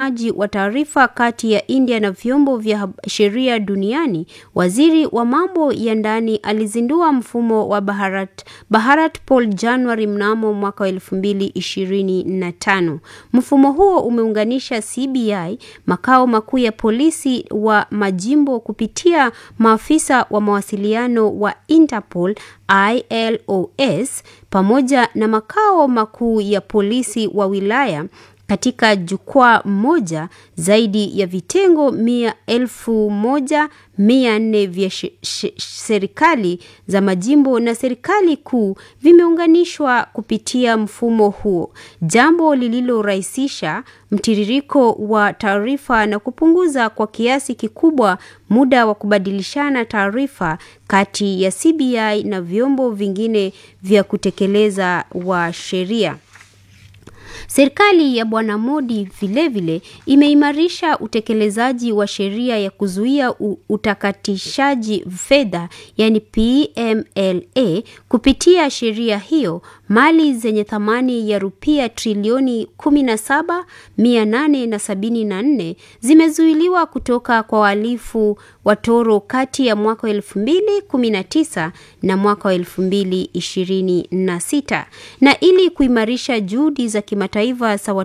ubadilishanaji wa taarifa kati ya India na vyombo vya sheria duniani, waziri wa mambo ya ndani alizindua mfumo wa Bharat, Bharat Poll Januari mnamo mwaka wa 2025. Mfumo huo umeunganisha CBI, makao makuu ya polisi wa majimbo kupitia maafisa wa mawasiliano wa Interpol ILOS pamoja na makao makuu ya polisi wa wilaya katika jukwaa moja. Zaidi ya vitengo mia elfu moja mia nne vya serikali za majimbo na serikali kuu vimeunganishwa kupitia mfumo huo, jambo lililorahisisha mtiririko wa taarifa na kupunguza kwa kiasi kikubwa muda wa kubadilishana taarifa kati ya CBI na vyombo vingine vya kutekeleza wa sheria. Serikali ya Bwana Modi vilevile imeimarisha utekelezaji wa sheria ya kuzuia utakatishaji fedha, yani PMLA. Kupitia sheria hiyo, mali zenye thamani ya rupia trilioni 17,874 zimezuiliwa kutoka kwa wahalifu watoro kati ya mwaka wa 2019 na mwaka wa 2026. Na ili kuimarisha juhudi za kimataifa za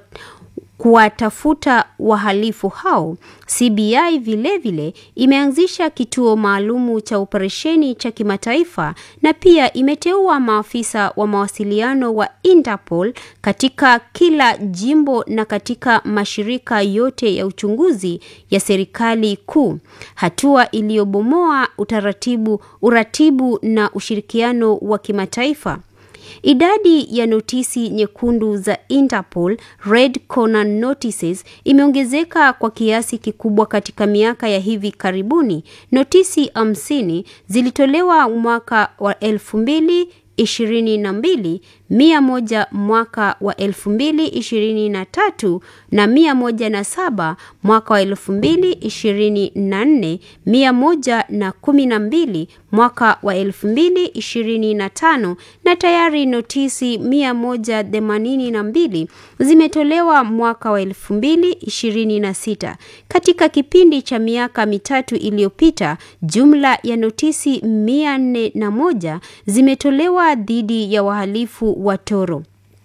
kuwatafuta wahalifu hao, CBI vilevile vile imeanzisha kituo maalumu cha operesheni cha kimataifa na pia imeteua maafisa wa mawasiliano wa Interpol katika kila jimbo na katika mashirika yote ya uchunguzi ya serikali kuu, hatua iliyobomoa utaratibu, uratibu na ushirikiano wa kimataifa. Idadi ya notisi nyekundu za Interpol Red Corner Notices imeongezeka kwa kiasi kikubwa katika miaka ya hivi karibuni. Notisi hamsini zilitolewa mwaka wa elfu mbili ishirini na mbili, mia moja mwaka wa elfu mbili ishirini na tatu na mia moja na saba mwaka wa elfu mbili ishirini na nne, mia moja na kumi na mbili mwaka wa elfu mbili ishirini na tano na tayari notisi mia moja themanini na mbili zimetolewa mwaka wa elfu mbili ishirini na sita. Katika kipindi cha miaka mitatu iliyopita, jumla ya notisi mia nne na moja zimetolewa dhidi ya wahalifu watoro.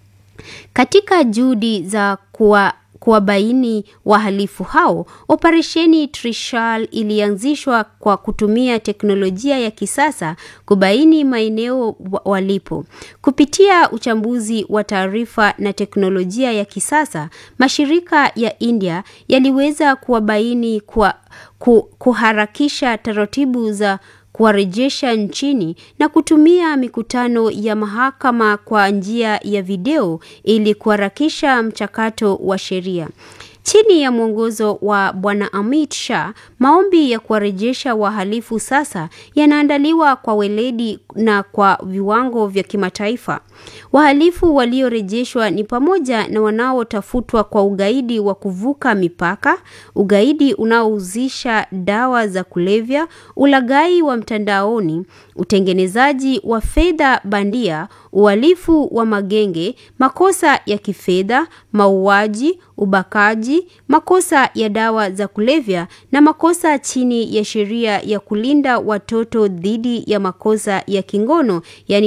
Katika juhudi za kuwa kuwabaini wahalifu hao, operesheni Trishal ilianzishwa kwa kutumia teknolojia ya kisasa kubaini maeneo walipo. Kupitia uchambuzi wa taarifa na teknolojia ya kisasa, mashirika ya India yaliweza kuwabaini kwa kuharakisha taratibu za kuwarejesha nchini na kutumia mikutano ya mahakama kwa njia ya video ili kuharakisha mchakato wa sheria. Chini ya mwongozo wa Bwana Amit Shah, maombi ya kuwarejesha wahalifu sasa yanaandaliwa kwa weledi na kwa viwango vya kimataifa. Wahalifu waliorejeshwa ni pamoja na wanaotafutwa kwa ugaidi wa kuvuka mipaka, ugaidi unaohusisha dawa za kulevya, ulaghai wa mtandaoni, utengenezaji wa fedha bandia, uhalifu wa magenge, makosa ya kifedha, mauaji, ubakaji, makosa ya dawa za kulevya na makosa chini ya sheria ya kulinda watoto dhidi ya makosa ya kingono, yani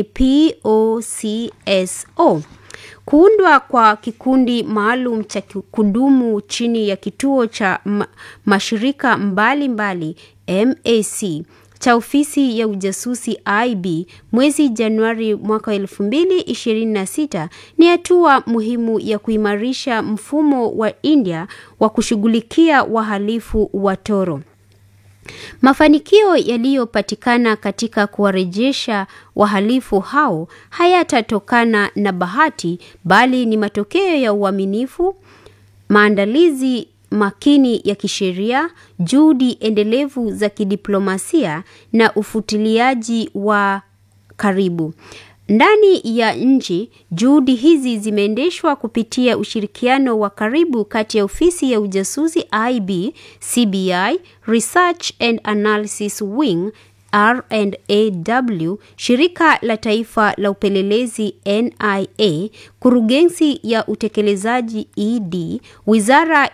POCSO. Kuundwa kwa kikundi maalum cha kudumu chini ya kituo cha mashirika mbalimbali mbali, MAC cha ofisi ya ujasusi IB mwezi Januari mwaka 2026 ni hatua muhimu ya kuimarisha mfumo wa India wa kushughulikia wahalifu watoro. Mafanikio yaliyopatikana katika kuwarejesha wahalifu hao hayatatokana na bahati bali ni matokeo ya uaminifu, maandalizi makini ya kisheria, juhudi endelevu za kidiplomasia na ufuatiliaji wa karibu. Ndani ya nchi, juhudi hizi zimeendeshwa kupitia ushirikiano wa karibu kati ya ofisi ya ujasusi IB, CBI, Research and Analysis Wing R&AW, shirika la taifa la upelelezi NIA, kurugenzi ya utekelezaji ED, wizara